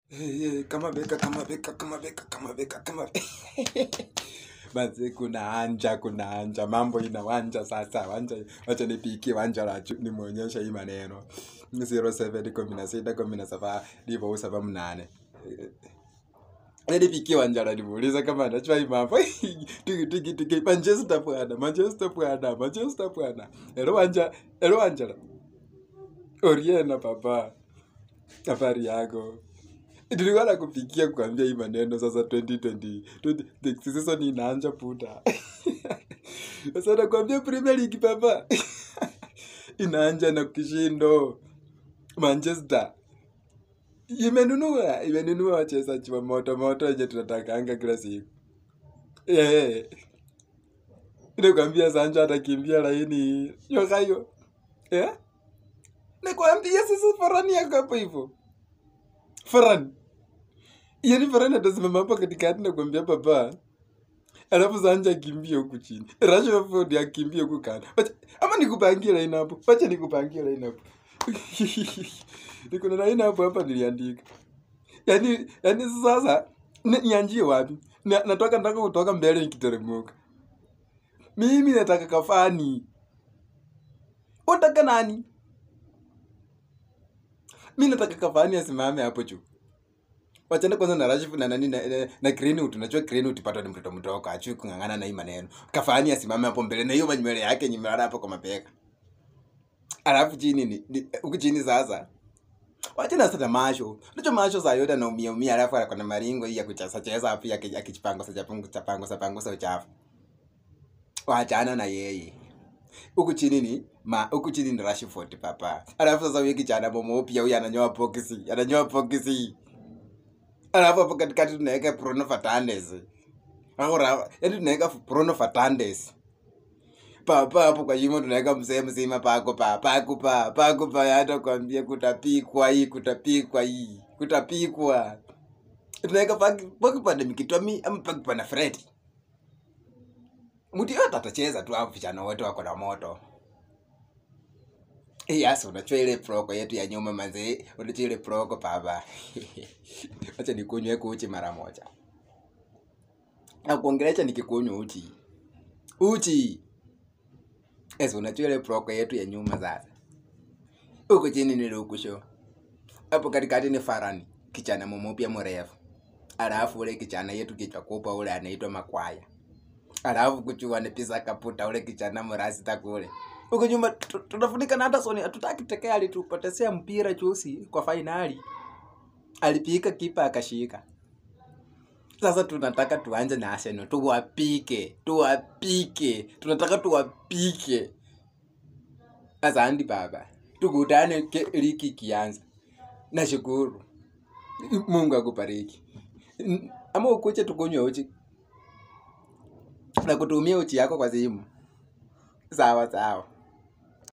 Eh, eh, kama beka kama beka kama beka kama beka kama basi kuna anja kuna anja mambo inawanja sasa wanja wacha nipikie wanja la chu- nimuonyeshe hii maneno 07 kumi na sita kumi na saba ndivyo usaba mnane nipikie wanja la nimuulize kama anajua hii mambo tiki tiki tiki Manchester bwana Manchester bwana Manchester bwana ero wanja ero wanja la Oriena papa habari yako nilikuwa nakupigia kuambia hii maneno sasa 2020 20 season inaanja puta sasa nakwambia premier league papa inaanja na kishindo manchester imenunua imenunua wachezaji wa moto moto wenye tunatakanga kila siku yeah. nakwambia sancho atakimbia laini yokayo yeah? nakwambia sasa farani yako hapo hivo farani yani farani atasimama hapo katikati na kuambia papa alafu sanja akimbie huku chini rashford akimbie huku kando Wacha- ama nikupangie line hapo wacha nikupangie line hapo niko na line hapo hapa niliandika yani yani sasa ni- nianjie wapi Na- natoka nataka kutoka mbele nikiteremuka mimi nataka kafani unataka nani mi nataka kafani asimame hapo juu wachana kwanza na Rashford na nani na, na, na Greenwood unajua Greenwood pato ni mtoto mdogo achui kung'ang'ana na hii maneno kafani asimame hapo mbele na hiyo manywele yake nyimelala hapo kwa mapeka alafu chini ni, ni huku chini sasa wachana sasa masho unajua masho saa yote anaumia umia alafu ako na maringo hii ya kucheza cheza hapo yake akijipangusa japangusa pangusa pangusa uchafu wachana na yeye huku chini ni ma huku chini ni Rashford papa alafu sasa huyu kijana momo pia huyu ananyoa pokisi ananyoa pokisi alafu hapo katikati tunaweka Bruno Fernandes ahora yaani tunaweka Bruno Fernandes papa hapo kwa shimo tunaweka mzee mzima pako pa pako pa pako pa hata kwambia kutapikwa hii kutapikwa hii kutapikwa tunaweka paki paki pande mikitomi ama paki pana Fred mtu yote atacheza tu hapo vijana wote wako na moto Yes, unachua ile proko yetu ya nyuma manzi, unachua ile proko baba. Acha nikunywe uchi mara moja. Na kuongelesha nikikunywa uchi. Uchi. Yes, unachua ile proko yetu ya nyuma sasa. Huko chini ni lukusho. Hapo katikati ni Farani, kichana mumupya mrefu. Alafu ule kichana yetu kichwa kubwa ule anaitwa Makwaya. Alafu kuchua ni pisa kaputa ule kichana mrasita kule. Huko nyuma tu- tunafunika na Anderson hatutaki tekea alitupotezea mpira chusi kwa fainali. Alipika kipa akashika. Sasa tunataka tuanze na Arsenal tuwapike, tuwapike. Tunataka tuwapike. Asante baba. Tukutane ke- ligi ikianza. Nashukuru. Mungu akubariki. N- Ama ukuche tukunywe uchi na kutumia uchi yako kwa simu. Sawa sawa.